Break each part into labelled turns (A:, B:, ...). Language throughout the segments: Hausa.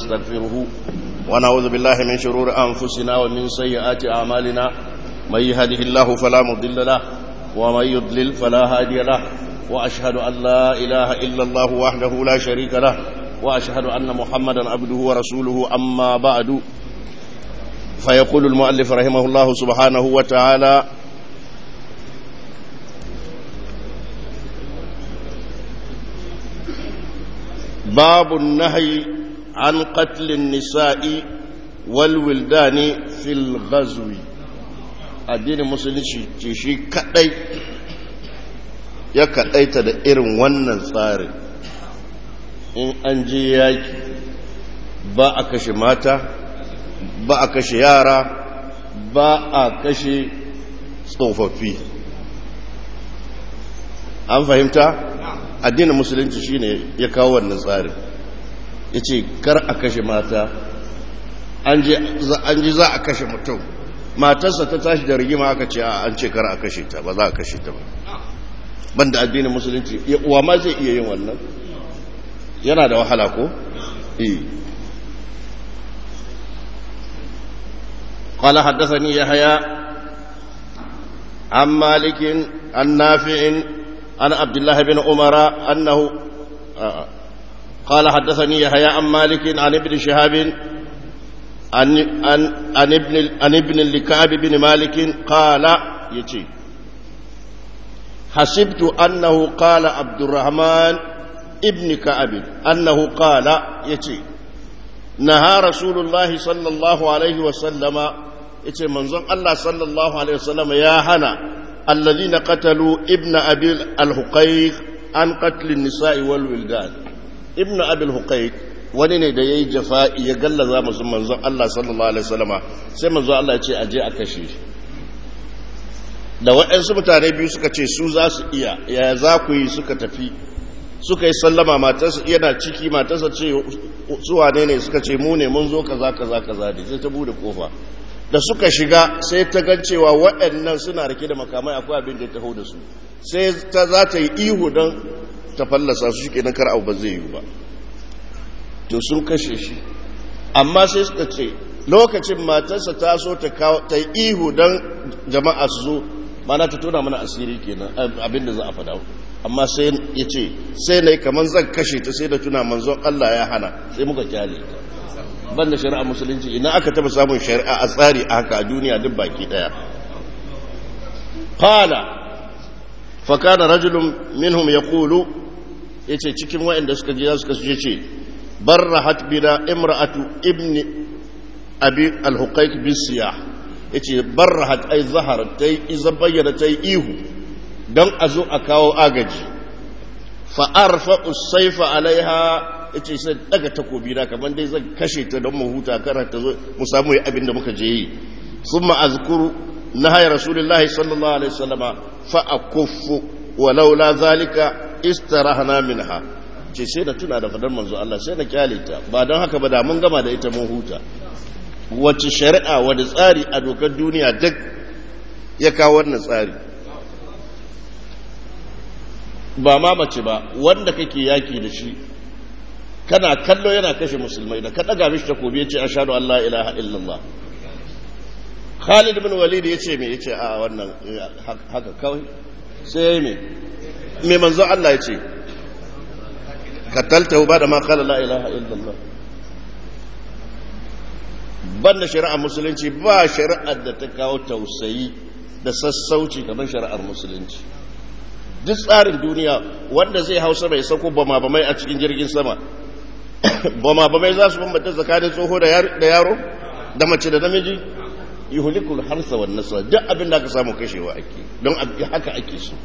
A: نستغفره ونعوذ بالله من شرور أنفسنا ومن سيئات أعمالنا من يهده الله فلا مضل له ومن يضلل فلا هادي له وأشهد أن لا إله إلا الله وحده لا شريك له وأشهد أن محمدا عبده ورسوله أما بعد فيقول المؤلف رحمه الله سبحانه وتعالى باب النهي عن قتل النساء والولدان في الغزو addinin musulunci ce shi kadai ya kadaita da irin wannan tsarin in an je yaki ba a kashe mata ba a kashe yara ba a kashe tsofaffi an fahimta addinin musulunci shine ya kawo wannan tsarin ya ce kar a kashe mata an ji za a kashe mutum matarsa ta tashi da rigima aka ce an ce kar a kashe ta ba za a kashe ta ba banda addinin musulunci uwa ma zai iya yin wannan yana da wahala ko? eh قال حدثني يحيى عن مالك عن نافع عن عبد الله بن عمر أنه قال حدثني يحيى عن مالك عن ابن شهاب عن عن عن ابن عن ابن لكعب بن مالك قال يتي حسبت أنه قال عبد الرحمن ابن كعب أنه قال يتي نهى رسول الله صلى الله عليه وسلم يتي منظر الله صلى الله عليه وسلم يا هنا الذين قتلوا ابن أبي الحقيق عن قتل النساء والولدان ابن أبي الحقيق wani ne da ya yi jafa'i ya gallaza masu manzon Allah sallallahu Alaihi wasallama sai manzon Allah ya ce aje a kashe shi da waɗansu mutane biyu suka ce su za su iya ya za ku yi suka tafi suka yi sallama matarsa yana ciki matarsa ce su wane ne suka ce mu ne mun zo kaza kaza kaza ne sai ta bude kofa da suka shiga sai ta gan cewa waɗannan suna rike da makamai akwai abin da ya taho da su sai ta za ta yi ihu don ta fallasa su shi kenan kar abu ba zai yi ba to sun kashe shi amma sai suka ce lokacin matarsa ta so ta yi ihu don jama'a su zo mana ta tona mana asiri kenan abin da za a faɗa amma sai ya ce sai na yi kamar zan kashe ta sai da tuna manzon Allah ya hana sai muka kyale ta ban da shari'a musulunci ina aka taba samun shari'a a tsari a haka a duniya duk baki daya qala fa kana rajulun minhum yaqulu yace cikin waɗanda suka je suka ce ce barrahat bina imra'atu ibni abi al-huqayq bisiyah yace barrahat ay zaharat tay iza bayyana tay ihu dan azo a kawo agaji fa arfa as-sayfa alaiha ya ce sai daga takobi na kamar dai zan kashe ta don mu huta kara ta zo mu samu yi abin da muka je yi sun ma'azkuru na haya rasulullahi sallallahu alaihi wasallama fa a kuffu walaula zalika istarahna minha ce sai da tuna da fadar manzo Allah sai na kyale ta ba don haka ba da mun gama da ita mun huta wacce shari'a wani tsari a dokar duniya duk ya kawo wannan tsari ba ma mace ba wanda kake yaki da shi kana kallo yana kashe musulmai da ka daga mishi takobi ya ce ashhadu an la ilaha illallah Khalid bin Walid ya ce me ya ce a wannan haka kawai sai me me manzo Allah ya ce katalta ba da ma qala la ilaha illallah banda shari'ar musulunci ba shari'ar da ta kawo tausayi da sassauci kamar shari'ar musulunci duk tsarin duniya wanda zai hausa mai sako bama bamai a cikin jirgin sama bama bamai za su bambanta tsakanin tsoho da yaro da mace da namiji yuhulikul harsa wa nasa duk abin da aka samu kashewa ake don haka ake so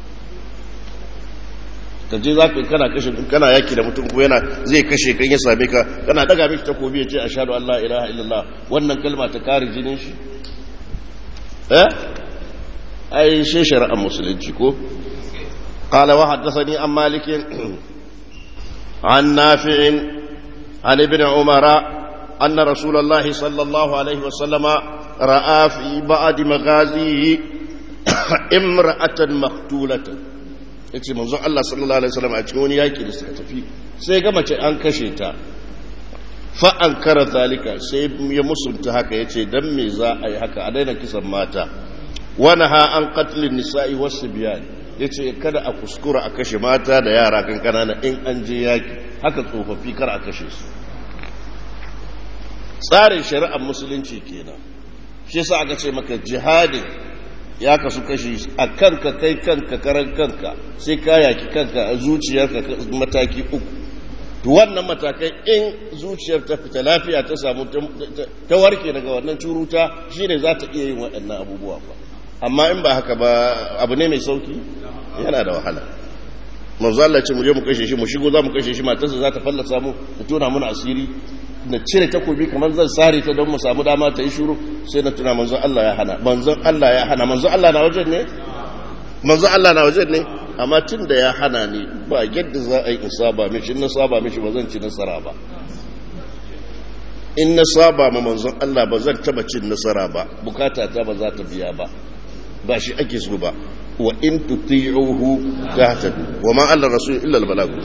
A: ka je za ka kana kashe kana yaki da mutum ko yana zai kashe kan ya same ka kana daga mishi takobi ya ce ashhadu an la ilaha illallah wannan kalma ta kare jinin shi eh ai shi shari'ar musulunci ko قال وحدثني عن مالك عن نافع عن ابن عمر أن رسول الله صلى الله عليه وسلم رأى في بعض مغازيه امرأة مقتولة yace manzon Allah sallallahu alaihi wasallam a cikin wani yaki da suka tafi sai ga mace an kashe ta fa'an kara zalika sai ya musunta haka ya ce don me za a yi haka a daina kisan mata wani ha an katilin nisa'i wasu biyan ya ce kada a kuskura a kashe mata da yara kan kanana in an je yaki haka tsofaffi kar a kashe su tsarin shari'ar musulunci kenan shi sa aka ce maka jihadin ya kasu kashi a kanka kai kanka karan kanka sai ka yaki kanka a zuciyarka mataki uku to wannan matakai in zuciyar ta fita lafiya ta samu ta warke daga wannan curuta shine za ta iya yin waɗannan abubuwa ba amma in ba haka ba abu ne mai sauki yana da wahala manzo Allah ce mu je mu kashe shi mu shigo za mu kashe shi matarsa za ta fallasa mu ta tona mana asiri na cire takobi kamar zan sare ta don mu samu dama ta yi shuru sai na tuna manzon Allah ya hana manzon Allah ya hana manzon Allah na wajen ne manzon Allah na wajen ne amma tun da ya hana ni ba yadda za a yi in saba mishi in na saba mishi ba zan ci nasara ba in na saba ma manzon Allah ba zan taba cin nasara ba bukata ta ba za ta biya ba ba shi ake so ba wa in tuti'uhu tahtadu wa ma alla rasul illa al balag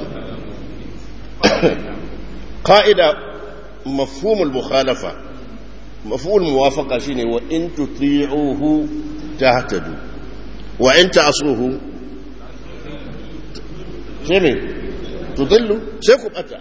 A: qa'ida مفهوم المخالفة مفهوم الموافقة شيني وإن تطيعوه تهتدوا وإن تعصوه شيني تضلوا سيكم أتى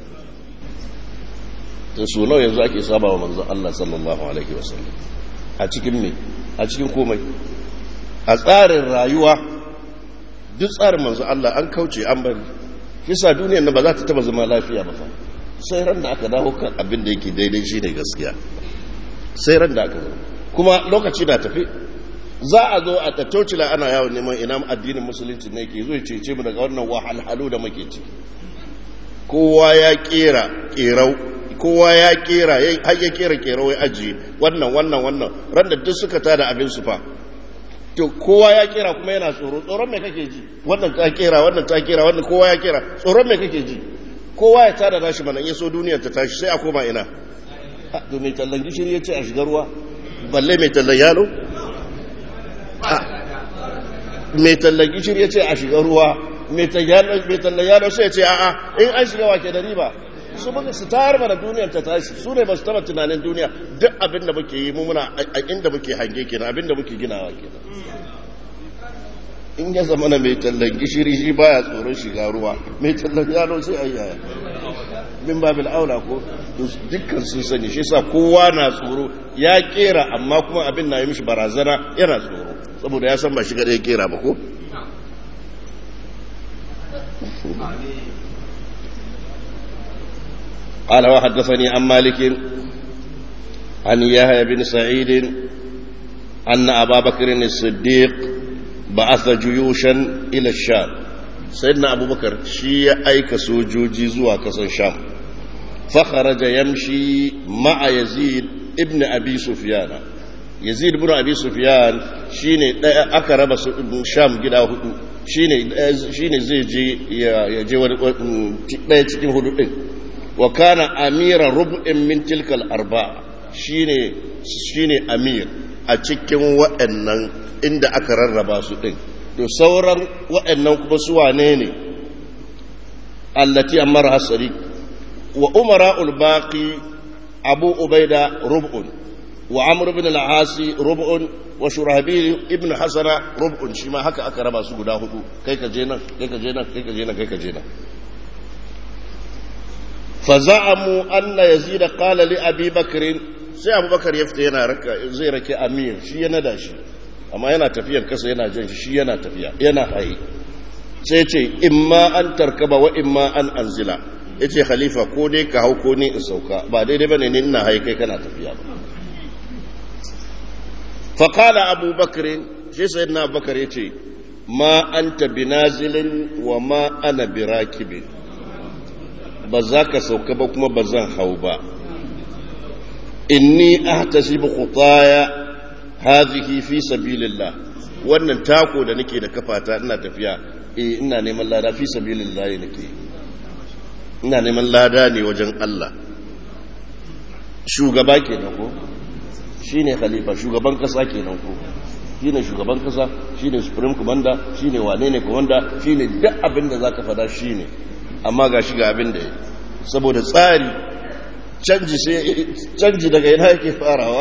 A: تسولو yanzu ake saba wa manzon Allah sallallahu alaihi wasallam a cikin me a cikin komai a tsarin rayuwa duk tsarin manzon Allah an kauce an bari kisa duniyar nan ba za ta taba zama lafiya ba fa sai ran da aka dawo kan abin da yake daidai shi ne gaskiya sai ran da aka zo kuma lokaci na tafi za a zo a tattaucila ana yawon neman ina addinin musulunci ne ke zo cece mu daga wannan wahalhalu da muke ciki kowa ya kera kerau kowa ya kera har ya kera kerau ya ajiye wannan wannan wannan ran da duk suka tada abin su fa to kowa ya kera kuma yana tsoro tsoron me kake ji wannan ta kera wannan ta kera wannan kowa ya kera tsoron me kake ji kowa ya tada nashi mana in so duniyar ta tashi sai a koma ina to mai tallan gishiri ya ce a shiga ruwa balle mai tallan yalo mai tallan gishiri ya ce a shiga ruwa mai tallan yalo sai ya ce a'a in an shiga wake da riba su muka su tayar mana duniyar ta tashi su ne ba su taba tunanin duniya duk abin da muke yi mu muna a inda muke hange kenan abin da muke ginawa kenan in ya zama na mai tallan gishiri shi baya tsoron shiga ruwa mai tallan yalo sai ayyaya min babil aula ko dukkan sun sani shi sa kowa na tsoro ya kera amma kuma abin na yi mishi barazana yana tsoro saboda ya san ba shiga ɗaya kera ba ko قال وحدثني عن مالك عن يحيى بن سعيد أن أبا بكر الصديق بعث جيوشا إلى الشام سيدنا أبو بكر شيء أيك سوجوجي زوا كسن شام فخرج يمشي مع يزيد ابن أبي سفيان يزيد بن أبي سفيان شيني أكرب شام جدا هدو shine shine zai je ya je wani ɗaya cikin hudu ɗin wa kana amira rub'in min tilkal arba shine shine amir a cikin waɗannan inda aka rarraba su ɗin to sauran waɗannan kuma su wane ne allati amara hasari wa umara ulbaqi abu ubaida rub'un wa amr ibn al-asi rub'un wa shurahbil ibn hasana rub'un shi ma haka aka raba su guda hudu kai ka je nan kai ka je nan kai ka je nan kai ka je nan fa za'amu anna yazid qala li abi bakr sai abubakar ya fita yana raka zai rake amir shi ya nada shi amma yana tafiyar kasa yana jan shi yana tafiya yana haye sai ce imma an tarkaba wa imma an anzila yace khalifa ko dai ka hau ko ni in sauka ba daidai bane ni ina haye kai kana tafiya ba fa qala abubakar shi sayyidina abubakar yace ma anta binazilin wa ma ana birakibin ba za ka sauka ba kuma ba zan hau ba inni ahtasibu khutaya hadhihi fi sabilillah wannan tako da nake da kafata ina tafiya eh ina neman lada fi sabilillah nake ina neman lada ne wajen Allah shugaba kenan ko shine khalifa shugaban kasa kenan ko shine shugaban kasa shine supreme commander shine wane ne commander shine duk abin da zaka fada shine amma ga shi ga abin da saboda tsari canji sai canji daga ina yake farawa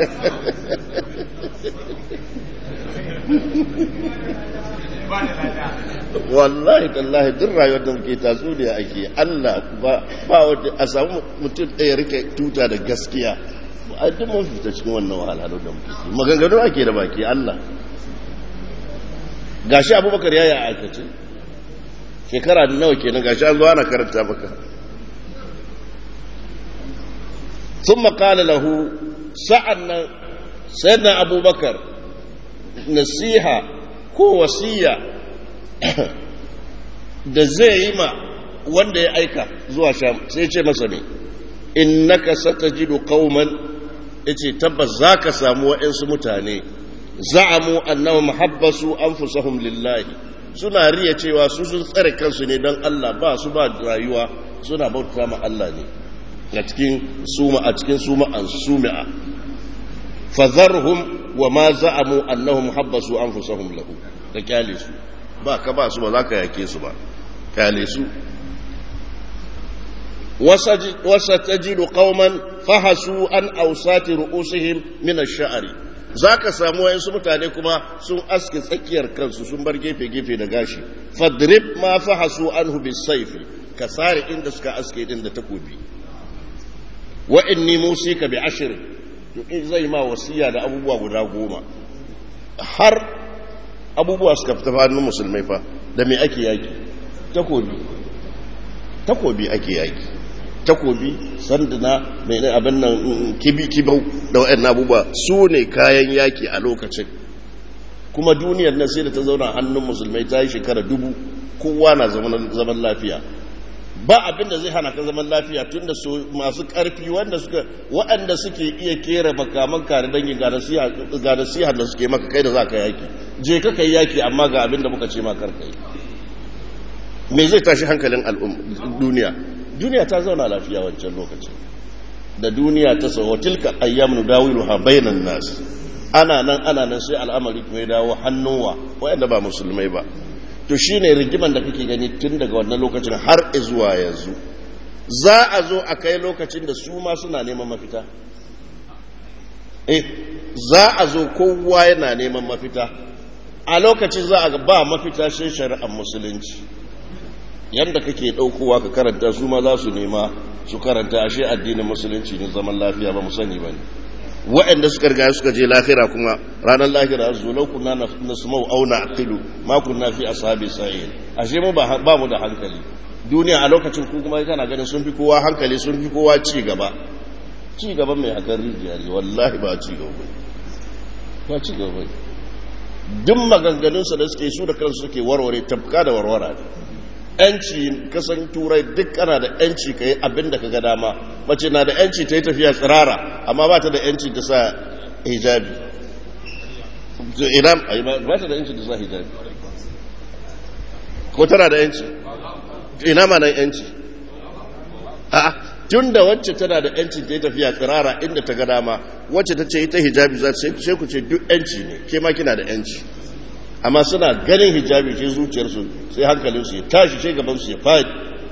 A: wallahi tallahi duk rayuwar da muke tatsuniya ake Allah ba ba wanda a samu mutum ɗaya rike tuta da gaskiya a duk mun fita cikin wannan wahalhalu da muke maganganu ake da baki Allah gashi abubakar ya yi a aikace shekara da nawa kenan gashi an zo ana karanta maka sun makala lahu sa'an nan sayyidina abubakar nasiha ko wasiya da zai yi ma wanda ya aika zuwa sham sai ce masa ne innaka satajidu qauman yace tabbas zaka samu wa'ansu mutane za'amu annahum habbasu anfusahum lillahi suna riya cewa su sun tsare kansu ne don Allah ba su ba rayuwa suna bauta ma Allah ne a cikin suma a cikin suma an sumi'a fadharhum wa ma za'amu annahum habbasu anfusahum lahu da kyale su ba ka ba su ba za ka yake su ba kyale su wasa tajidu qauman fahasu an awsati ru'usihim min ash-sha'ri zaka samu wayansu mutane kuma sun aske tsakiyar kansu sun bar gefe gefe da gashi fadrib ma fahasu anhu bis-sayf ka sare inda suka aske din da takobi wa inni musika bi ashr to in zai ma wasiya da abubuwa guda goma har abubuwa suka fita hannun musulmai fa da me ake yaki takobi takobi ake yaki takobi sanduna mai abin nan kibi kibau da wa'annan abubuwa su ne kayan yaki a lokacin kuma duniyar nan sai da ta zauna hannun musulmai ta yi shekara dubu kowa na zaman lafiya ba abin da zai hana ka zaman lafiya tun da masu karfi wanda suka waɗanda suke iya kera makaman kare dangi ga nasiha da suke maka kai da za ka yaki je ka kai yaki amma ga abin da muka ce makar kai me zai tashi hankalin duniya duniya ta zauna lafiya wancan lokaci da duniya ta sauwa tilka ayyamu dawiluha bainan nas ana nan ana nan sai al'amari kuma ya dawo hannunwa waɗanda ba musulmai ba to shi ne rigiman da kake gani tun daga wannan lokacin har zuwa yanzu za a zo a kai lokacin da su ma suna neman mafita eh za a zo kowa yana neman mafita a lokacin za a ba mafita shi shari'ar musulunci yadda kake ɗaukowa ka karanta su ma za su nema su karanta ashe addinin musulunci ne zaman lafiya ba mu sani ba ne waɗanda suka riga suka je lahira kuma ranar lahira su lau kunna na sumau auna aqilu ma kunna fi ashabi sa'id ashe mu ba mu da hankali duniya a lokacin ku kuma kana ganin sun fi kowa hankali sun fi kowa ci gaba ci gaba mai hakan rijiya ne wallahi ba ci gaba ba ci gaba duk maganganunsa da suke su da kansu suke warware tafka da warwara ne yanci kasan turai duk ana da yanci ka yi abin da ka ga dama mace na da yanci ta yi tafiya tsirara amma ba ta da yanci ta sa hijabi ina ba ta da yanci ta sa hijabi ko tana da yanci ina ma nan yanci a tun da wacce tana da yanci ta yi tafiya tsirara inda ta ga dama wacce ta ce ita hijabi za ta sai ku ce duk yanci ne ke ma kina da yanci amma suna ganin hijabi ce zuciyarsu sai hankalinsu ya tashi sai gabansu ya fadi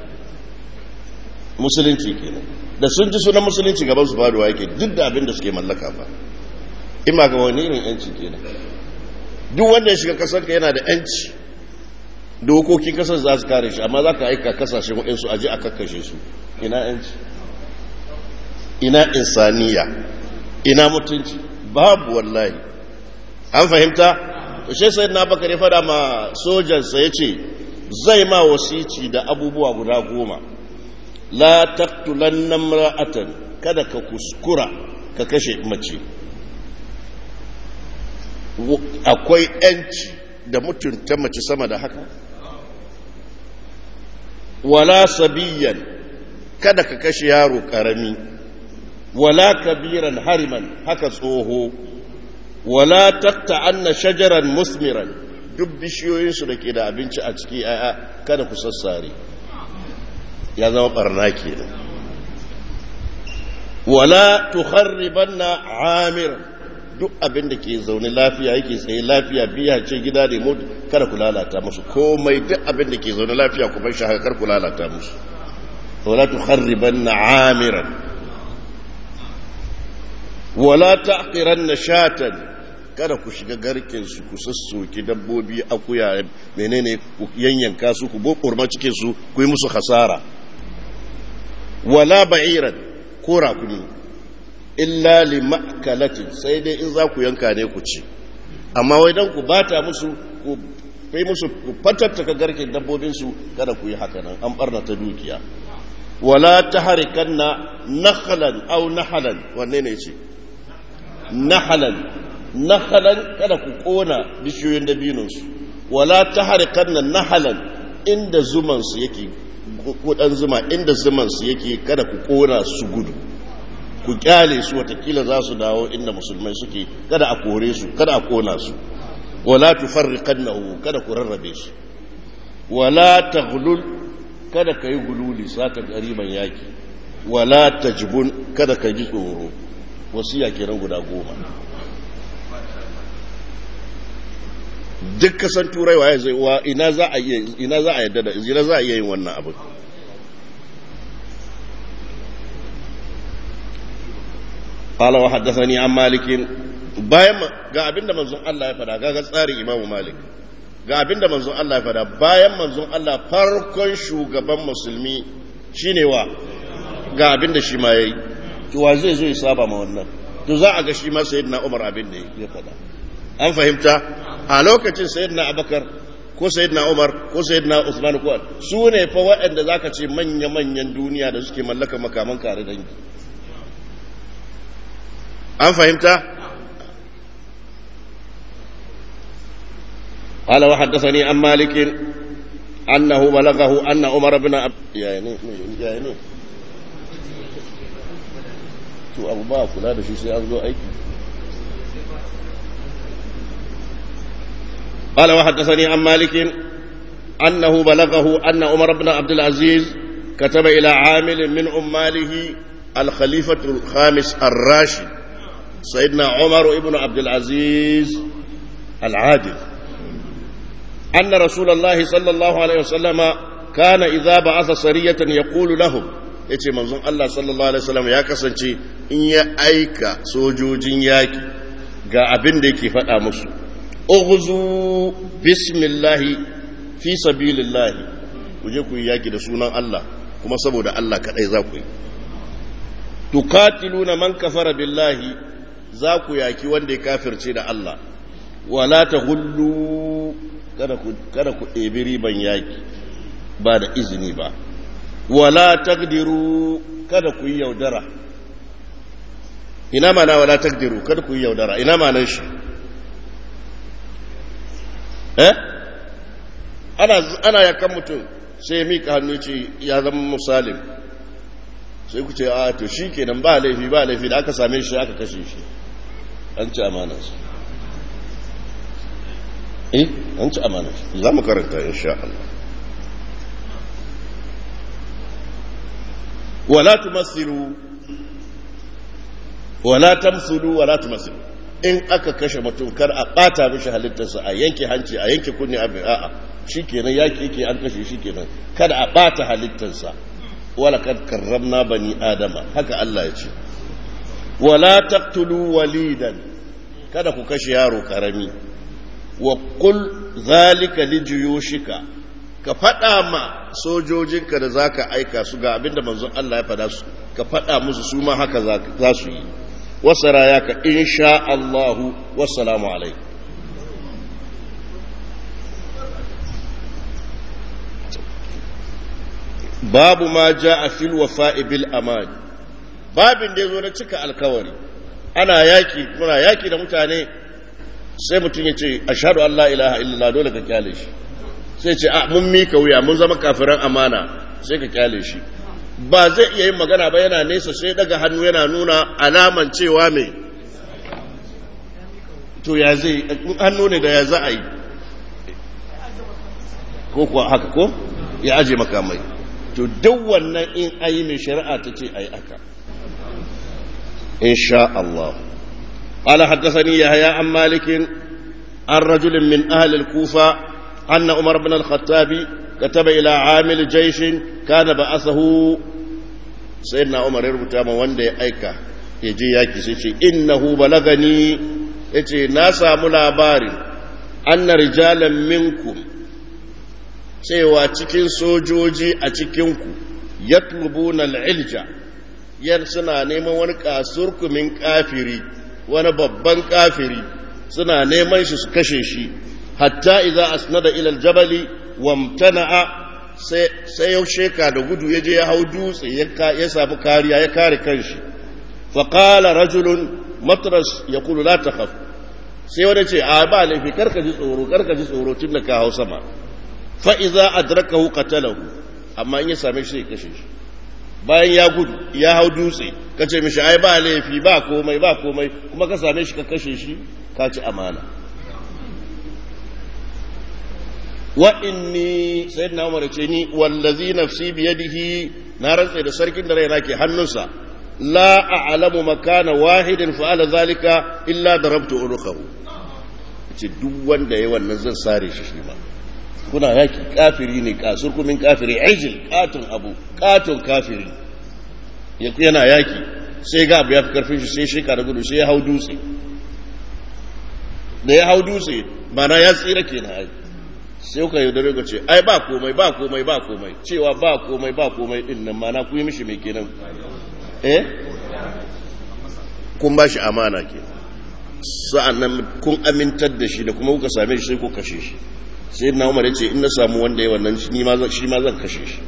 A: musulunci kenan da sun ji sunan musulunci gabansu faduwa yake duk da abin da suke mallaka ba in ma ga wani irin yanci kenan duk wanda ya shiga kasar ka yana da yanci dokokin kasar za su kare shi amma za ka aika kasashen waɗansu aje a kakkashe su ina yanci ina insaniya ina mutunci babu wallahi an fahimta to shi sai na bakar ya fada ma sojansa ya ce zai ma wasici da abubuwa guda goma la taktulan namra'atan kada ka kuskura ka kashe mace akwai yanci da mutunta mace sama da haka wala sabiyan kada ka kashe yaro karami wala kabiran hariman haka tsoho wala takta anna shajaran musmiran duk bishiyoyinsu da ke da abinci a ciki yaya kada ku sassare ya zama barna kenan wala tukharribanna amir duk abin da ke zaune lafiya yake tsaye lafiya biya ce gida ne mutu kada ku lalata musu komai duk abin da ke zaune lafiya ku bar shi haka kar ku lalata musu wala tukharribanna amiran wala ta'qiranna shatan kada ku shiga garken su ku sassoki dabbobi akuya menene ku yanyanka su ku bokurma cikin su ku yi musu hasara wala ba'iran ko rakumi illa li ma'kalatin sai dai in za ku yanka ne ku ci amma wai dan ku bata musu ku kai musu ku fatattaka garken dabbobin su kada ku yi haka nan an barna ta dukiya wala tahrikanna nakhlan aw nahalan wanne ne ce nahalan nahalan kada ku kona bishiyoyin dabinonsu wala ta harkar nan nahalan inda zumansu yake kudan zuma inda zumansu yake kada ku kona su gudu ku kyale su watakila za su dawo inda musulmai suke kada a kore su kada a kona su wala tufarriqannahu kada ku rarrabe shi wala taghlul kada kai gululi saka gariban yaki wala tajbun kada ka ji tsoro wasiya kenan guda goma duk kasan turai waye zai wa ina za a iya ina za a yadda da ina za a iya yin wannan abin قال وحدثني عن مالك bayan ga abinda manzon Allah ya fada ga tsarin Imam Malik ga abinda manzon Allah ya fada bayan manzon Allah farkon shugaban musulmi shine wa ga abinda shi ma yayi to wa zai zo ya saba ma wannan to za a ga shi ma sayyidina Umar abinda ya fada an fahimta a lokacin sayyidina Abubakar ko sayyidina Umar ko sayyidina Usman ko su ne fa waɗanda zaka ce manya-manyan duniya da suke mallaka makaman kare dangi an fahimta قال وحدثني عن مالك أنه بلغه أن عمر بن عبد يعني يعني to abu ba kula da shi sai an zo aiki قال وحدثني عن مالك أنه بلغه أن عمر بن عبد العزيز كتب إلى عامل من عماله الخليفة الخامس الراشد سيدنا عمر بن عبد العزيز العادل أن رسول الله صلى الله عليه وسلم كان إذا بعث سرية يقول لهم yace manzon Allah sallallahu alaihi wasallam ya kasance in ya aika sojojin yaki ga abin da yake faɗa musu ughzu bismillahi fi sabilillahi ku je ku yi yaki da sunan Allah kuma saboda Allah kadai za ku yi tuqatiluna man kafara billahi za ku yaki wanda ya kafirce da Allah wala tahullu kada ku kada ku ɗebi riban yaki ba da izini ba wala taqdiru kada ku yi yaudara ina mana wala taqdiru kada ku yi yaudara ina manan shi eh ana ana yakan mutum sai ya mika hannu ce ya zama musalim sai ku ce a to shi kenan ba laifi ba laifi da aka same shi aka kashe shi an ci amanarsa eh an ci amanarsa za mu karanta insha Allah wala tumassilu wala tamsulu wala tumassilu in aka kashe mutum kar a bata mishi halittarsa a yanke hanci a yanke kunni a a'a shikenan yaki yake an kashe shikenan kada a bata halittarsa wala kad karramna bani adama haka Allah ya ce wala taqtulu walidan kada ku kashe yaro karami wa qul zalika lijuyushika ka faɗa ma sojojinka da zaka aika su ga abinda manzon Allah ya faɗa su ka faɗa musu su ma haka za su yi wasara ya ka insha Allahu wassalamu alaikum babu ma ja a fil wafa'i bil aman babin da ya zo na cika alkawari ana yaki muna yaki da mutane sai mutum ya ce ashhadu an la ilaha illallah dole ka kyale shi sai ce a mun mika wuya mun zama kafiran amana sai ka kyale shi ba zai iya yin magana ba yana nesa sai daga hannu yana nuna alaman cewa mai to ya zai hannu ne da ya za a yi ko kuwa haka ko ya aje makamai to duk wannan in ayi mai shari'a ta ce ayi aka insha Allah قال حدثني يحيى عن مالك عن رجل من أهل الكوفة أن عمر بن الخطاب كتب إلى عامل جيش كان بعثه سيدنا عمر يربط ما وندي أيكا ya je yaki sai ce innahu balagani yace na samu labarin anna rijalan minkum cewa cikin sojoji a cikinku yatlubuna al-ilja yan suna neman wani kasurkumin kafiri wani babban kafiri suna neman shi su kashe shi hatta idza asnada ila al-jabali wamtana'a sai sai ya sheka da gudu ya je ya hau dutse ya samu kariya ya kare kanshi fa qala rajulun matras yaqulu la takhaf sai wani ce a ba laifi karka ji tsoro karka ji tsoro tun da ka hau sama fa idza adrakahu qatalahu amma in ya same shi sai kashe shi bayan ya gudu ya hau dutse ka ce mishi ai ba laifi ba komai ba komai kuma ka same shi ka kashe shi ka ci amana wa inni sayyidina umar ce ni wallazi nafsi biyadihi na rantsa da sarkin da raina ke hannunsa la a'lamu makana wahidin fa'ala zalika illa darabtu unukahu ce duk wanda yayi wannan zan sare shi shi ma kuna yaki kafiri ne kasur kumin kafiri ajil katon abu katon kafiri yana yaki sai ga abu ya fi karfin shi sai sheka da gudu sai ya hau dutse da ya hau dutse mana ya tsira ke na sai kuka yaudare ga ce ai ba komai ba komai ba komai cewa ba komai ba komai din nan mana ku yi mishi mai kenan eh kun ba shi amana ke sa'an nan kun amintar da shi da kuma kuka same shi sai ku kashe shi sai na umar ya ce in na samu wanda ya wannan shi ma zan kashe shi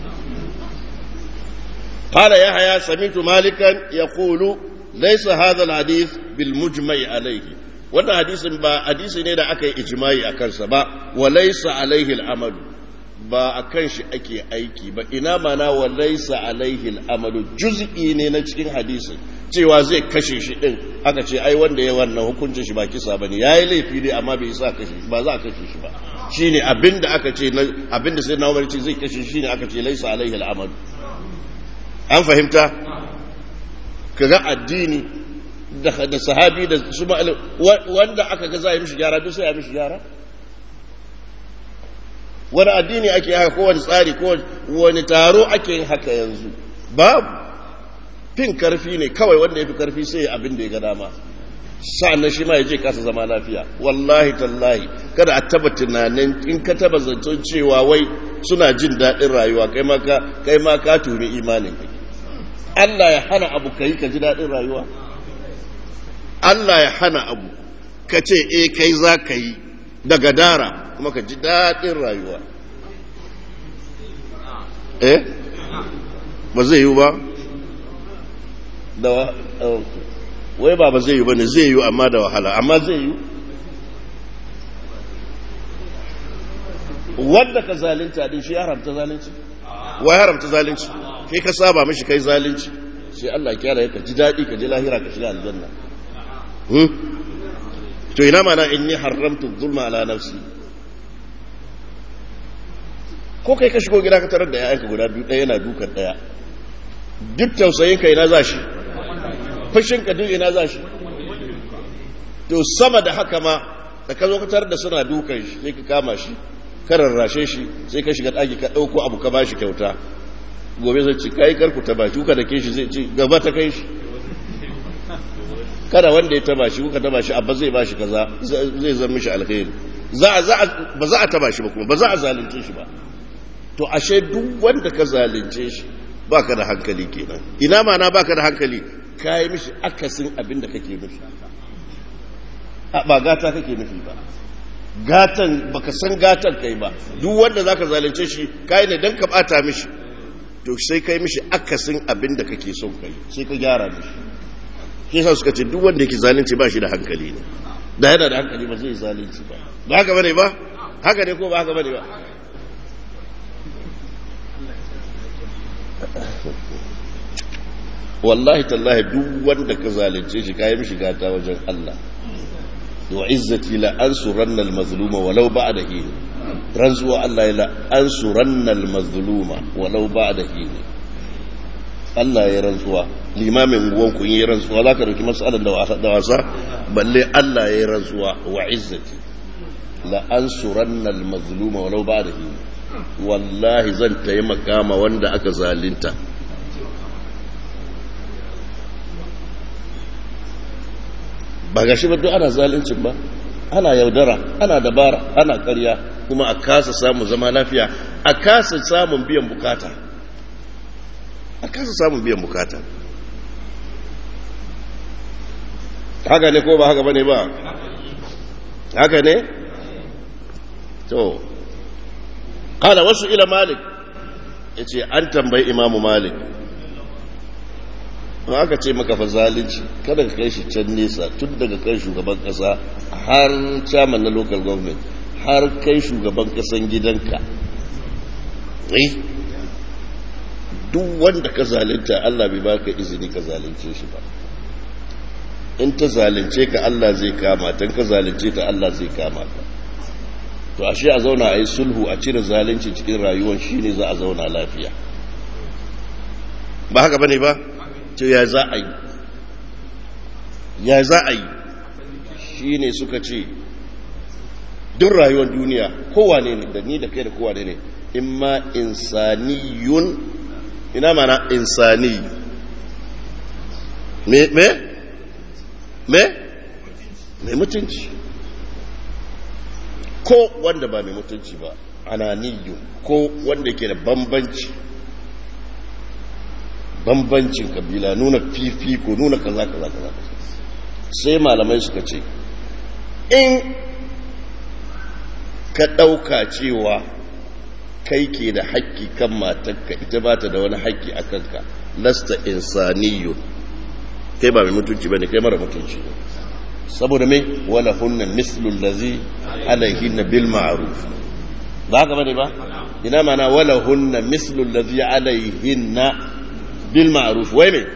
A: قال يحيى سمعت مالكا يقول ليس هذا الحديث بالمجمع عليه wannan hadisin ba hadisi ne da aka yi ijimai a kansa ba wa laisa alaihi al'amalu ba a kan shi ake aiki ba ina mana wa laisa alaihi al'amalu juz'i ne na cikin hadisin cewa zai kashe shi din aka ce ai wanda ya wannan hukuncin shi ba kisa bane yayi laifi ne amma bai sa kashe shi ba za a kashe shi ba shine abinda aka ce abinda sai na umar ce zai kashe shi ne aka ce laisa alaihi al'amalu an fahimta kaga addini da sahabi da su wanda aka ga za a yi mishi gyara duk sai a mishi gyara wani addini ake haka kowane tsari ko wani taro ake yin haka yanzu babu fin karfi ne kawai wanda ya fi karfi sai abin da ya ga dama sa'annan shi ma ya je kasa zama lafiya wallahi tallahi kada a taba tunanin in ka taba zancen cewa wai suna jin daɗin rayuwa kai ma ka kai ma ka tuni imanin ka Allah ya hana abu kai ka ji daɗin rayuwa Allah ya hana abu ka ce e kai za ka yi daga dara kuma ka ji daɗin rayuwa eh ba zai yi ba da wai ba ba zai yi ba ne zai yi amma da wahala amma zai yi wanda ka zalunta din shi ya haramta zalunci wai haramta zalunci kai ka saba mishi kai zalunci sai Allah ya ka ji daɗi ka ji lahira ka shiga aljanna to ina mana inni haramtu zulma ala nafsi ko kai ka shigo gida ka tarar da yayanka guda biyu ɗaya yana dukan ɗaya duk tausayin ka ina za shi fushin ka duk ina za shi to sama da haka ma da ka zo ka tarar da suna dukan shi sai ka kama shi ka rarrashe shi sai ka shiga ɗaki ka ɗauko abu ka bashi kyauta gobe zai ci kai karku ta bashi kuka da ke shi zai ci gaba ta kai shi kada wanda ya taba shi kuka taba shi abba zai ba shi kaza zai zama mishi alkhairi za za ba za a taba shi ba kuma ba za a zalunce shi ba to ashe duk wanda ka zalunce shi baka da hankali kenan ina ma na baka da hankali kai mishi akasin abin da kake nufi ba gata kake nufi ba gatan baka san gatan kai ba duk wanda zaka zalunce shi kai ne dan ka bata mishi to sai kai mishi akasin abin da kake son kai sai ka gyara mishi shi yasa suka ce duk wanda yake zalunci ba shi da hankali ne da yana da hankali ba zai zalunci ba ba haka bane ba haka ne ko ba haka bane ba wallahi tallahi duk wanda ka zalunce shi kayi mishi gata wajen Allah wa izzati la ansuranna al-mazluma walau ba'da hin ranzuwa Allah la ansuranna al-mazluma walau ba'da hin Allah ya rantsuwa limamin guwan kun yi rantsuwa za ka dauki matsalar da wasa balle Allah ya rantsuwa wa izzati la ansuranna al-mazluma walau ba'da hin wallahi zan taimaka ma wanda aka zalunta ba ga shi ba duk ana zalincin ba ana yaudara ana dabara ana karya kuma a kasa samun zama lafiya a kasa samun biyan bukata a kasa samun biyan bukata haka ne ko ba haka ba ne ba haka ne to kala wasu ila malik ya ce an tambayi imamu malik in aka ce maka fa zalunci kada ka kai shi can nesa tun daga kan shugaban kasa har chairman na local government har kai shugaban kasan gidanka eh duk wanda ka zalunta Allah bai baka izini ka zalunce shi ba in ta zalunce ka Allah zai kama tan ka zalunce ta Allah zai kama ka to ashe a zauna a yi sulhu a cire zalunci cikin rayuwar shine za a zauna lafiya ba haka bane ba to ya za a yi ya za a yi shi ne suka ce duk rayuwar duniya kowane ne da ni da kai da kowane ne in ma insaniyun ina mana insani me me me mai mutunci ko wanda ba mai mutunci ba ananiyun ko wanda ke da bambanci bambancin kabila nuna fifiko nuna kaza kaza kaza sai malamai suka ce in ka ɗauka cewa kai ke da haƙƙi kan matarka ita ba ta da wani haƙƙi a kanka lasta insaniyo kai ba mai mutunci ba ne kai mara mutunci ne saboda mai wala hunna mislul lazi alaihin bil ma'ruf ba haka bane ba ina mana wala hunna mislul lazi alaihin bil ma'ruf wai me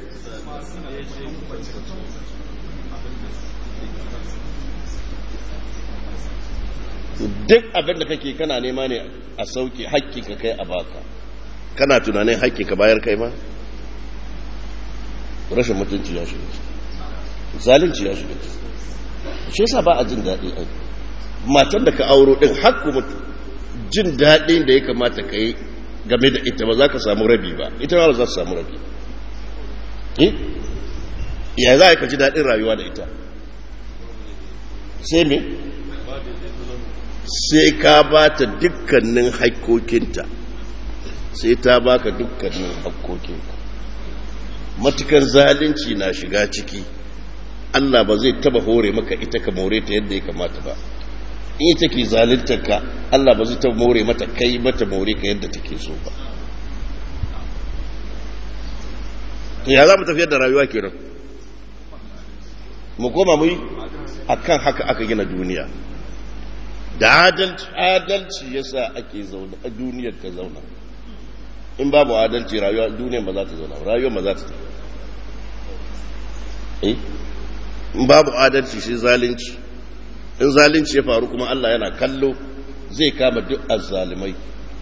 A: duk abin da kake kana nema ne a sauke hakki ka kai a baka kana tunanin hakki ka bayar kai ma rashin mutunci ya shiga zalunci ya shiga shi yasa ba a jin daɗi ai matan da ka auro din hakku mutu jin daɗin da ya kamata ka yi game da ita ba za ka samu rabi ba ita ba za su samu rabi ya za ka ji daɗin rayuwa da ita sai me sai ka ba ta dukkanin haikokinta sai ta baka dukkanin haikokinka matukan zalunci na shiga ciki Allah ba zai taba hore maka ita ka more ta yadda ya kamata ba in ita ke zaluntar ka Allah ba zai taba more mata kai mata more ka yadda take so ba to ya za mu tafiyar da rayuwa kenan mu koma mu yi akan haka aka gina duniya da adalci adalci yasa ake zauna a duniyar ta zauna in babu adalci rayuwa duniyar ba za ta zauna rayuwar ba za ta eh in babu adalci sai zalunci in zalunci ya faru kuma Allah yana kallo zai kama duk azzalimai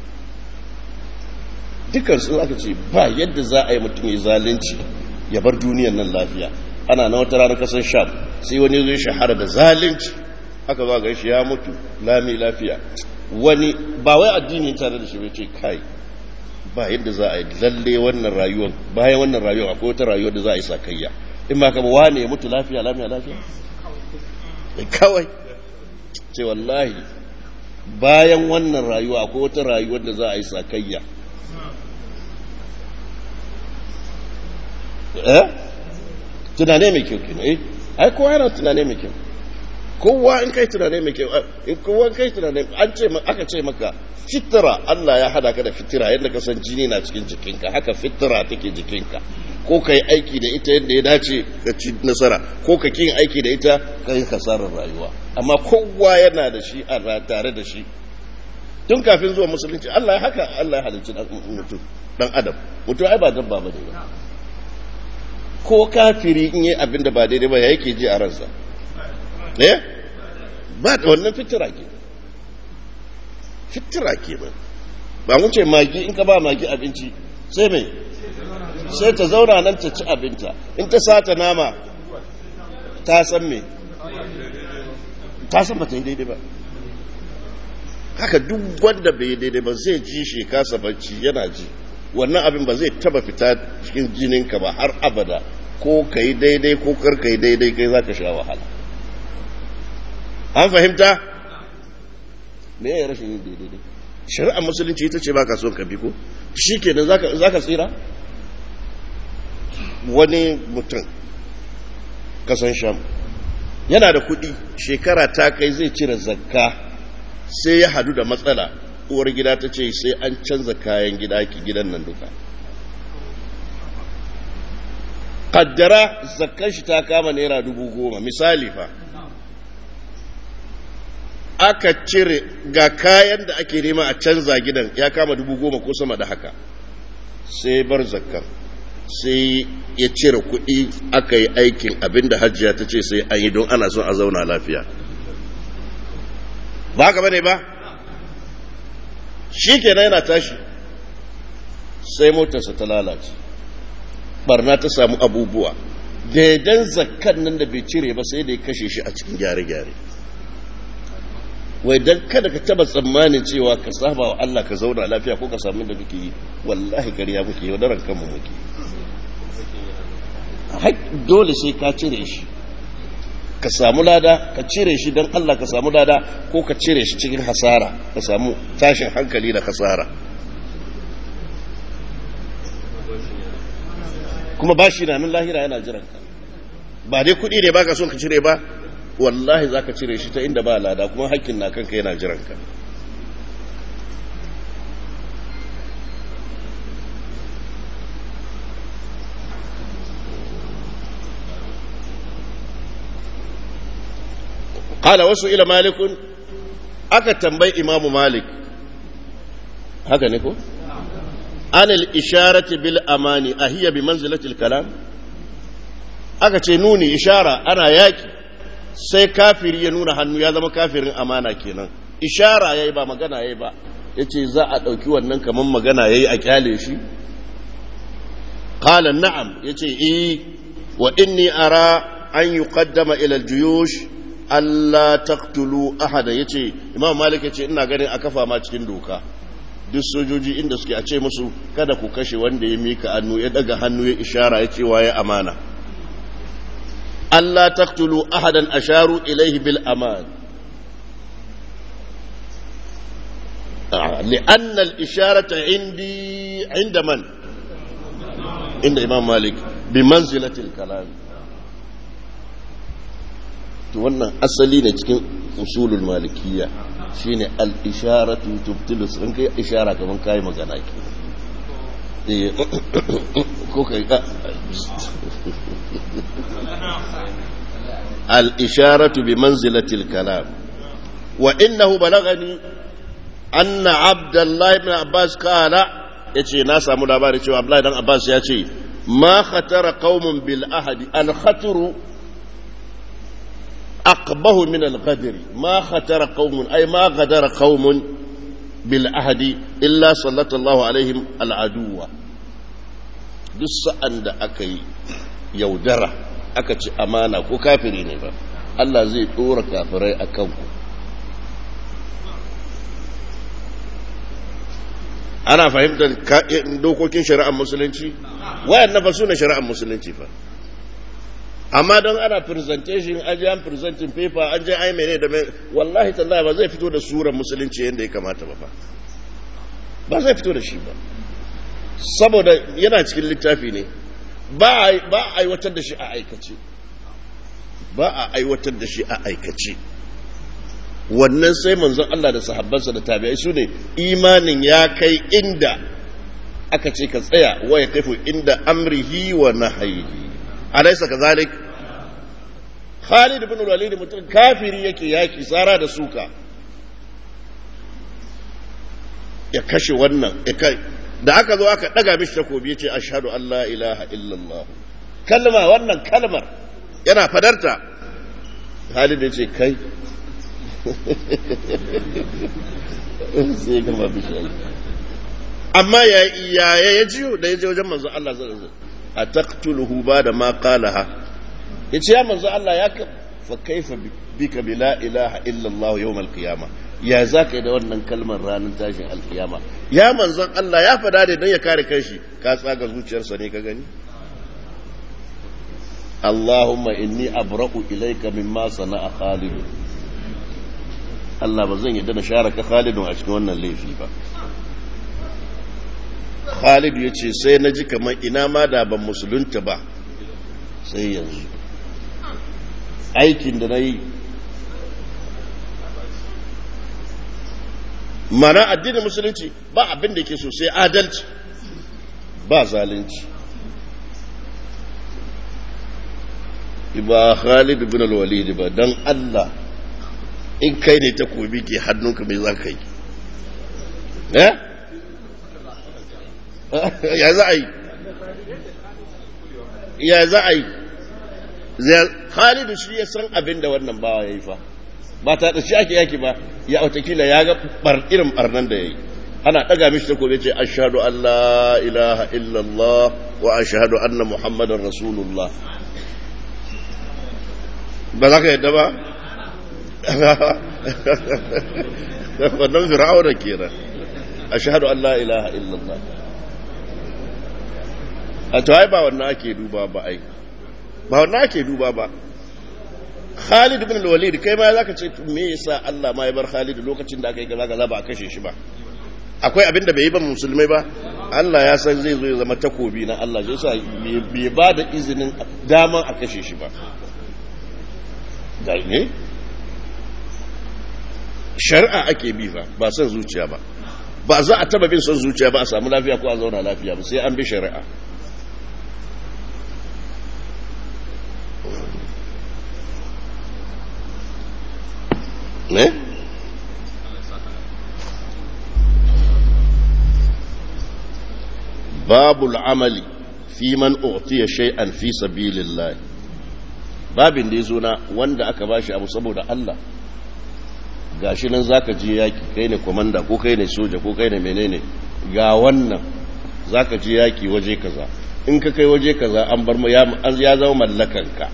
A: dukkan su aka ce ba yadda za a yi mutum ya zalunci ya bar duniyar nan lafiya ana na wata ranar kasar sham sai wani zai shahara da zalunci aka zo ga shi ya mutu lami lafiya wani ba wai addini tare da shi bai ce kai ba yadda za a yi lalle wannan rayuwar bayan wannan rayuwar akwai wata rayuwar da za a yi sakayya in ma kama wane ya mutu lafiya lafiya lafiya kawai ce wallahi bayan wannan rayuwa akwai wata rayuwar da za a yi sakayya eh tunane mai kyau kenan eh ai kowa yana tunane mai kyau kowa in kai tunane mai kyau in kowa kai tunane an ce aka ce maka fitira Allah ya hada ka da fitira yadda ka san jini na cikin jikinka haka fitira take jikinka ko ka yi aiki da ita yadda ya dace ka ci nasara ko ka kin aiki da ita ka yi kasarar rayuwa amma kowa yana da shi a tare da shi tun kafin zuwa musulunci Allah ya haka Allah ya halicci mutum dan adam mutum ai ba dabba ba ne ba ko kafiri in yi abin da ba daidai ba ya yake ji a ransa eh ba da wannan fitira ke fitira ke ba ba mun ce magi in ka ba magi abinci sai mai sai ta zauna nan ta ci abinta in ta sata nama ta san me ta san ba ta yi daidai ba haka duk wanda bai yi daidai ba zai ji shi kasa bacci yana ji wannan abin ba zai taba fita cikin jininka ba har abada ko ka yi daidai ko kar ka yi daidai kai za ka sha wahala an fahimta me ya rashin yin daidai shari'ar musulunci ita ce ba ka son ka bi ko shi kenan za ka tsira wani mutum kasan sham yana da kuɗi shekara ta kai zai cire zakka sai ya hadu da matsala uwar gida ta ce sai an canza kayan gida ki gidan nan duka kaddara zakkan shi ta kama naira dubu goma misali fa aka cire ga kayan da ake nema a canza gidan ya kama dubu goma ko sama da haka sai bar zakkan sai ya cire kuɗi aka yi aikin abinda hajjiya ta ce sai an yi don ana son a zauna lafiya ba haka bane ba shi kenan yana tashi sai motarsa ta lalace barna ta samu abubuwa daidan zakkan nan da bai cire ba sai da ya kashe shi a cikin gyare-gyare wai don kada ka taba tsammanin cewa ka saba wa Allah ka zauna lafiya ko ka samu da muke yi wallahi kariya muke yi wadaran kanmu muke dole sai ka cire shi ka samu lada ka cire shi don Allah ka samu lada ko ka cire shi cikin hasara ka samu tashin hankali da hasara kuma ba shi na nan lahira yana jiran ka ba dai kuɗi ne baka son ka cire ba wallahi za ka cire shi ta inda ba lada kuma hakkin na kanka yana jiran ka قال وسئل مالك aka tambayi imamu malik haka ne ko anil isharati bil amani ahiya bi manzilatil kalam aka ce nuni ishara ana yaki sai kafiri ya nuna hannu ya zama kafirin amana kenan ishara yayi ba magana yayi ba yace za a dauki wannan kaman magana yayi a kyale shi qala na'am yace eh wa inni ara an yuqaddama ila al-juyush Allah taqtulu ahada yace Imam Malik yace ina ganin a kafa ma cikin doka duk sojoji inda suke a ce musu kada ku kashe wanda ya mika hannu ya daga hannu ya ishara ya ce waye amana Allah taqtulu ahadan asharu ilayhi bil aman لأن الإشارة عندي عند من؟ عند إمام مالك بمنزلة الكلام to wannan asali ne cikin usulul malikiya shine al-isharatu tubtilu sun kai ishara kaman kai magana ke eh ko kai ka al-isharatu bi manzilati al-kalam wa innahu balagani anna abdullahi ibn abbas qala yace na samu labari cewa abdullahi dan abbas ya ce ma khatara qaumun bil ahadi al khatru أقبه من الغدر ما خطر قوم أي ما غدر قوم بالعهد إلا سلط الله عليهم العدو duk sa'an da aka yi yaudara aka ci amana ko kafiri ne ba Allah zai ɗora kafirai a kanku ana fahimtar dokokin shari'ar musulunci wayan na fa suna shari'ar musulunci fa amma don ana presentation an je an presenting paper an je ai mene da mai wallahi tallahi ba zai fito da surar musulunci yadda ya kamata ba fa ba zai fito da shi ba saboda yana cikin littafi ne ba a aiwatar da shi a aikace ba a aiwatar da shi a aikace wannan sai manzon Allah da sahabbansa da tabi'ai su ne imanin ya kai inda aka ce ka tsaya wa ya kaifu inda amrihi wa nahayihi alaysa kazalik Khalid ibn Walid mutum kafiri yake yaki tsara da suka ya kashe wannan ya kai da aka zo aka daga mishi takobi yace ashhadu an la ilaha illallah kalma wannan kalmar yana fadarta Khalid ya ce kai sai gama bishi amma ya ya ya jiyo da ya je wajen manzo Allah zai zai a taqtuluhu ba da ma qalaha yace ya manzo Allah ya ka fa kaifa bika bi la ilaha illa Allah yawm al-qiyamah ya zaka da wannan kalmar ranar tashin alkiyama ya manzon Allah ya fada da dan ya kare kanshi ka tsaga zuciyarsa ne ka gani Allahumma inni abra'u ilayka mimma sana'a Khalid Allah ba zan yadda na share ka Khalidun a cikin wannan laifi ba Khalid ya ce sai na ji kamar ina ma da ban musulunta ba sai yanzu aikin da na yi mana addinin musulunci ba abin da ke so sai adalci ba zalunci ba Khalid bin al-Walid ba dan Allah in kai ne takobi ke hannunka mai za ka yi eh ya za a yi ya za a yi Khalidu shi ya san abin da wannan bawa ya yi fa ba ta shi ake yaki ba ya watakila ya ga bar irin barnan da ya yi ana ɗaga mishi ta kobe ce ashhadu an la ilaha illallah wa ashhadu anna muhammadan rasulullah ba za ka yadda ba wannan fir'auna kenan ashhadu an la ilaha illallah a to ai ba wannan ake duba ba ai ba wannan ake duba ba Khalid ibn al-Walid kai ma zaka ce me yasa Allah ma ya bar Khalid lokacin da aka yi kaza kaza ba a kashe shi ba akwai abin da bai yi ba musulmai ba Allah ya san zai zo ya zama takobi na Allah shi yasa bai ba da izinin daman a kashe shi ba da ne shari'a ake bi ba ba son zuciya ba ba za a taba bin son zuciya ba a samu lafiya ko a zauna lafiya ba sai an bi shari'a ne? babu al'amali fi man utiya shay'an fi sabilillah babin da yazo na wanda aka bashi abu saboda Allah gashi nan zaka je yaki kai ne komanda ko kai ne soja ko kai ne menene ga wannan zaka je yaki waje kaza in ka kai waje kaza an bar ya ya zama mallakanka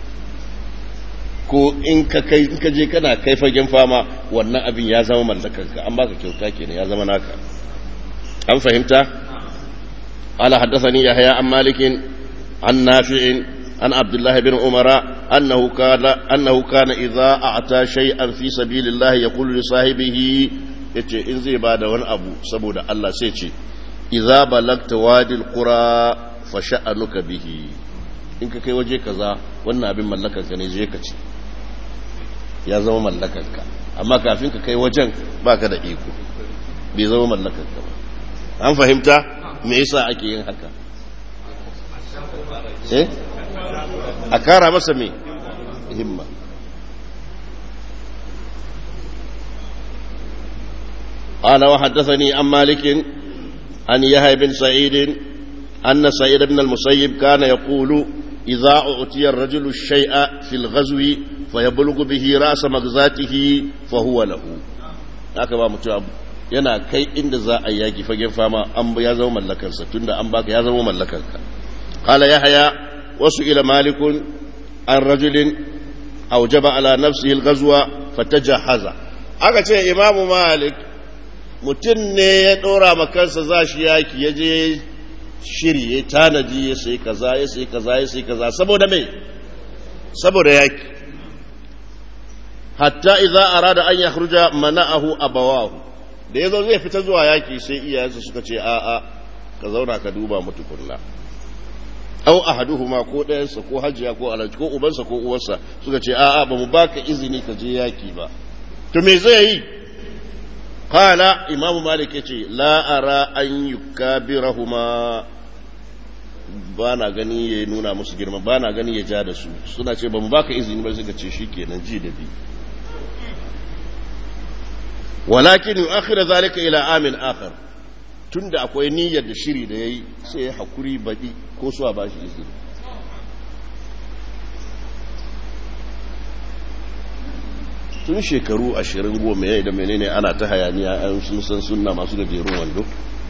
A: ko in ka kai in ka je kana kai fagen fama wannan abin ya zama mallakanka an baka kyauta kenan ya zama naka an fahimta قال حدثني يحيى عن مالك عن نافع عن عبد الله بن عمر أنه كان أنه كان إذا أعطى شيئا في سبيل الله يقول لصاحبه yace in zai ba da wani abu saboda Allah sai ce idza balagta wadil qura fa sha'anuka bihi in ka kai waje kaza wannan abin mallakar ka ne je ka ci ya zama mallakar ka amma kafin ka kai wajen baka da iko bai zama mallakar ka ba an fahimta me yasa ake yin haka eh a kara masa me himma قال وحدثني عن مالك عن يحيى بن سعيد أن سعيد بن المسيب كان يقول إذا أعطي الرجل الشيء في الغزو فيبلغ به رأس مغزاته فهو له هكذا متعب yana kai inda za a yaki fagen fama an ya zama mallakarsa tunda an baka ya zama mallakarka qala yahya wasu ila malikun an rajulin aujaba ala nafsihi al-ghazwa fatajahaza aka ce imamu malik mutum ne ya dora ma kansa za shi yaki ya je shiri ya tanadi ya sai kaza ya sai kaza ya sai kaza saboda me saboda yaki hatta idza arada an yakhruja mana'ahu abawahu da ya zo zai fita zuwa yaki sai iyayensa suka ce a'a ka zauna ka duba mutu kunna au ahaduhuma ko ɗayansa ko hajiya ko alaji ko ubansa ko uwarsa suka ce a'a ba mu baka izini ka je yaki ba to me zai yi qala imamu malik yace la ara an yukabirahuma ba na gani ya nuna musu girma ba na gani ya ja da su suna ce ba mu baka izini ba suka ce shikenan ji da bi walakin yu'akhir zalika ila amin akhar tunda akwai niyyar da shiri da yayi sai ya hakuri badi ko su ba shi izini tun shekaru ashirin goma yayi da menene ana ta hayaniya an sun san sunna masu gajerun wando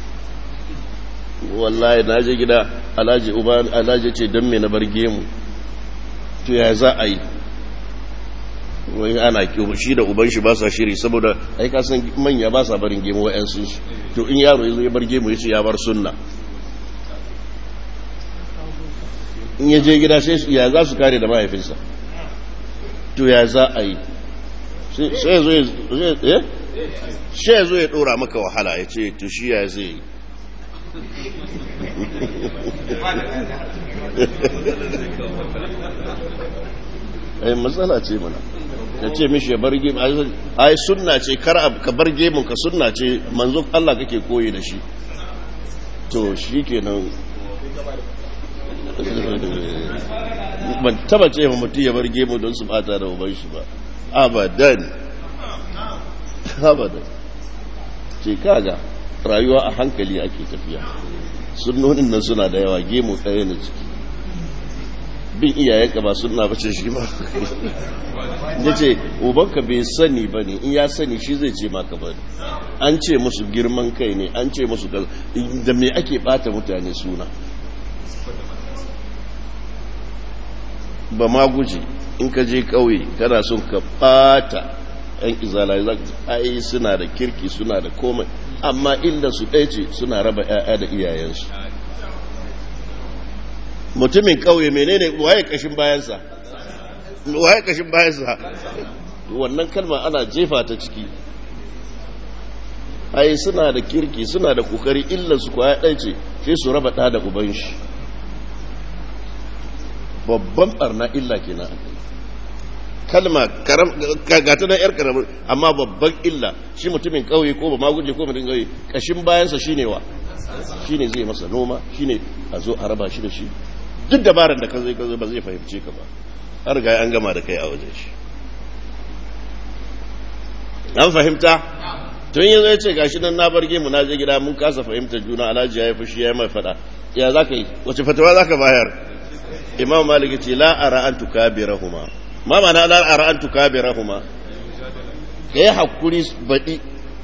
A: wallahi na je gida alhaji uba alhaji ce don me na bar gemu to ya za a yi wani ana kiwo shi da uban shi ba sa shiri saboda ai ka san manya ba sa barin gemu wa'yansu su to in yaro ya zo ya bar gemu ya ce ya bar sunna in ya je gida sai ya za su kare da mahaifinsa to ya za a yi sai zo ya shi ya zo ya dora maka wahala ya ce to shi ya zai yi ai matsala ce mana ya ce mishi ya bar gemu ai sunna ce kar ka bar gemun ka sunna ce manzo Allah kake koyi da shi to shi kenan ban taba ce ma mutum ya bar gemu don su bata da uban shi ba abadan abadan ce kaga rayuwa a hankali ake tafiya sunnonin nan suna da yawa gemu ɗaya na ciki bin iyayenka ba suna bace shi ba ya ce ubanka bai sani ba ne in ya sani shi zai ce maka ba an ce musu girman kai ne an ce musu da me ake bata mutane suna ba ma guji in ka je kauye kana son ka bata yan izala za ka ai suna da kirki suna da komai amma inda su ɗaya ce suna raba 'ya'ya da iyayensu mutumin kauye menene waye kashin bayansa waye kashin bayansa wannan kalma ana jefa ta ciki ai suna da kirki suna da kokari illa su kwaya ɗaya ce sai su raba ɗa da uban shi babban barna illa kenan kalma gata na yar karamin amma babban illa shi mutumin kauye ko ba maguje ko mutumin kauye kashin bayansa shine wa shine zai masa noma shine a zo a raba shi da shi duk dabarar da ka zai ka zo ba zai fahimce ka ba har ga an gama da kai a wajen shi an fahimta tun yanzu ya ce gashi nan na barge mu na je gida mun kasa fahimtar juna alhaji ya yi fushi ya yi mai fada ya za ka yi wace fatawa za ka bayar imam malik ce la ara an tukabirahuma ma mana la ara an tukabirahuma ka yi hakuri baɗi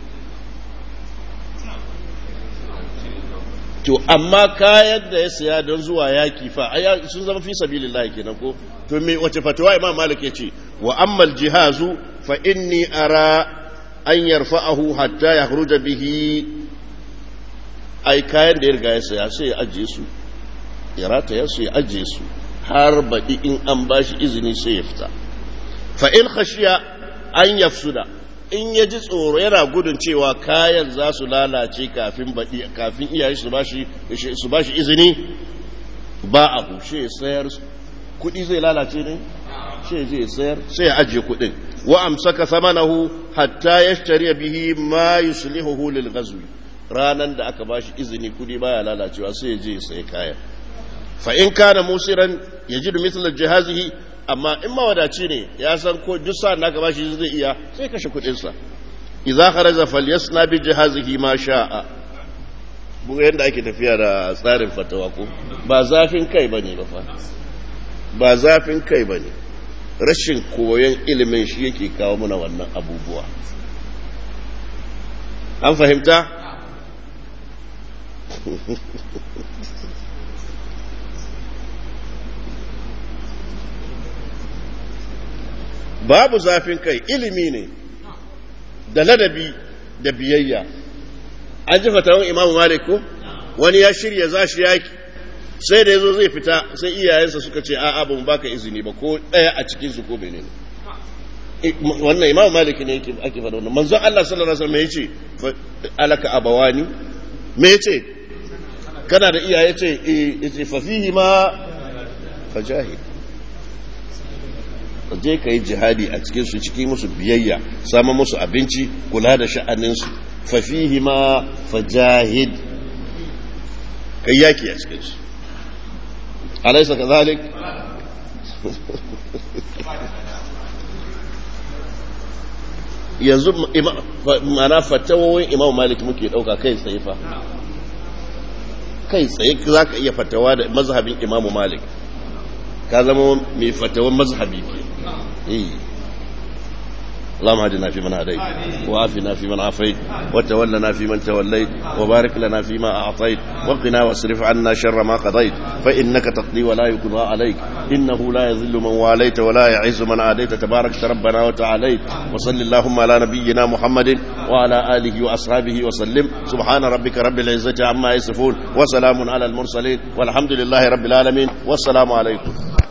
A: to amma kayan da ya saya don zuwa yaki fa sun zama fi sabilillahi kenan ko to me wace fatawa imam malik ya ce wa ammal jihazu fa inni ara an yarfa'ahu hatta yakhruja bihi ai kayan da ya riga ya saya sai ya ajiye su ya rataya su ya ajiye su har baɗi in an bashi izini sai ya fita fa in khashiya an yafsuda in ya ji tsoro yana gudun cewa kayan za su lalace kafin baɗi kafin iyaye su ba shi izini ba a hushe sayar kuɗi zai lalace ne shi zai sayar sai ya ajiye kuɗin wa amsaka samanahu hatta yashtari bihi ma yuslihuhu lil ghazwi ranan da aka bashi izini kuɗi baya lalacewa sai ya je ya sayi kayan fa in kana musiran yajidu mithla jihazihi amma in mawadaci ne ya san ko duk sa'an da aka bashi zai iya sai kashe kudinsa idza kharaja falyasna bi jihazihi ma sha'a buga yanda ake tafiya da tsarin fatawa ko ba zafin kai bane ba fa ba zafin kai bane rashin koyon ilimin shi yake kawo muna wannan abubuwa an fahimta babu zafin kai ilimi ne da ladabi da biyayya an ji fatawan imamu malik ko wani ya shirya za shi yaki sai da ya zo zai fita sai iyayensa suka ce a'a ba mu baka izini ba ko ɗaya a cikinsu ko bene ne wannan imamu malik ne ake faɗa wannan manzon Allah sallallahu alaihi wasallam ya ce alaka abawani me yace kana da iyaye ce eh yace fa fihi ma fajahid je ka yi jihadi a cikinsu ciki musu biyayya samun musu abinci kula da sha'aninsu fafihi ma fajahid ka yi yaki a cikinsu alaisa ka zalik yanzu mana fatawowin imam malik muke dauka kai tsaye fa kai tsaye za ka iya fatawa da mazhabin imamu malik ka zama mai fatawan mazhabi ke اللهم اهدنا فيمن هديت وعافنا فيمن عافيت وتولنا فيمن توليت وبارك لنا فيما أعطيت وقنا واصرف عنا شر ما قضيت فإنك تقضي ولا يقضى عليك إنه لا يذل من واليت ولا يعز من عاديت تبارك ربنا وتعاليت وصل اللهم على نبينا محمد وعلى آله وأصحابه وسلم سبحان ربك رب العزة عما يصفون وسلام على المرسلين والحمد لله رب العالمين والسلام عليكم